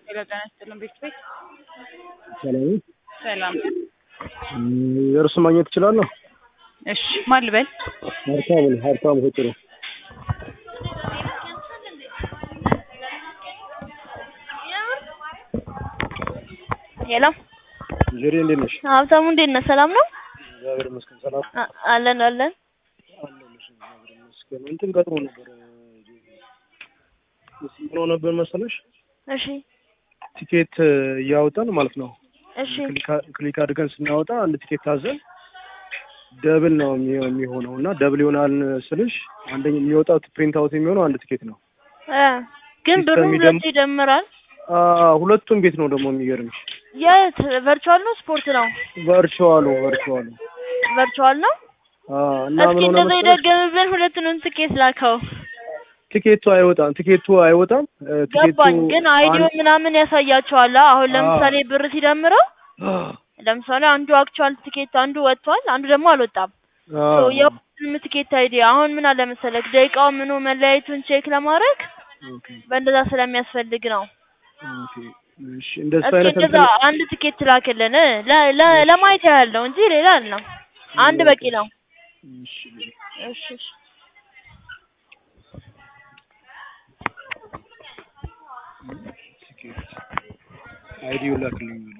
ሄሎ ጤና ይስጥልን ቤተሰብ ሰላም ሰላም። እርሱ ማግኘት እችላለሁ? እሺ ማን ልበል? ሀብታሙ ነኝ። ሀብታሙ ሆጭሮ ሄሎ ጀሪ እንዴት ነሽ? ሀብታሙ እንዴት ነህ? ሰላም ነው? እግዚአብሔር ይመስገን ሰላም አ- አለን አለን። አለሁልሽ። እግዚአብሔር ይመስገን። እንትን ገጥሞ ነበር ምን ሆኖ ነበር መሰለሽ እሺ ቲኬት እያወጣን ማለት ነው እሺ ክሊክ- ክሊክ አድርገን ስናወጣ አንድ ቲኬት ታዘን ደብል ነው የሚ- የሚሆነው እና ደብል ይሆናል ስልሽ አንደኛ የሚወጣው ፕሪንት አውት የሚሆነው አንድ ቲኬት ነው። እ ግን ብሩ ሲስተም ሁለቱ ይደም- ይደምራል። አ ሁለቱም ቤት ነው ደግሞ የሚገርምሽ የት ቨርቹዋል ነው ስፖርት ነው? ቨርቹዋሉ ቨርቹዋሉ ቨርቹዋል ነው። አ እና እስኪ ምን ሆነ እንደዛ መሰለሽ ይደገምብን ሁለቱንም ትኬት ላከው። ቲኬቱ አይወጣም ቲኬቱ አይወጣም እ ቲኬቱ ገባኝ። ግን አይዲዮ አንድ- ምናምን ያሳያቸዋል። አሁን ለምሳሌ ብር ሲደምረው ለምሳሌ አንዱ አክቹዋል ትኬት አንዱ ወጥቷል፣ አንዱ ደግሞ አልወጣም። አ ሶ የሁሉም ትኬት አይዲ አሁን ምን አለ መሰለክ ደቂቃው ምኑ መለያየቱን ቼክ ለማድረግ ኦኬ በእንደዛ ስለሚያስፈልግ ነው። ኦኬ እሺ እንደሱ እስኪ አይነት እንደዛ አንድ ትኬት ላክልን ለ- ለ- ለማየት ያህል ነው እንጂ ሌላ ነው። አንድ በቂ ነው። እሺ እሺ እሺ። ቲኬት አይዲው ላክልኝ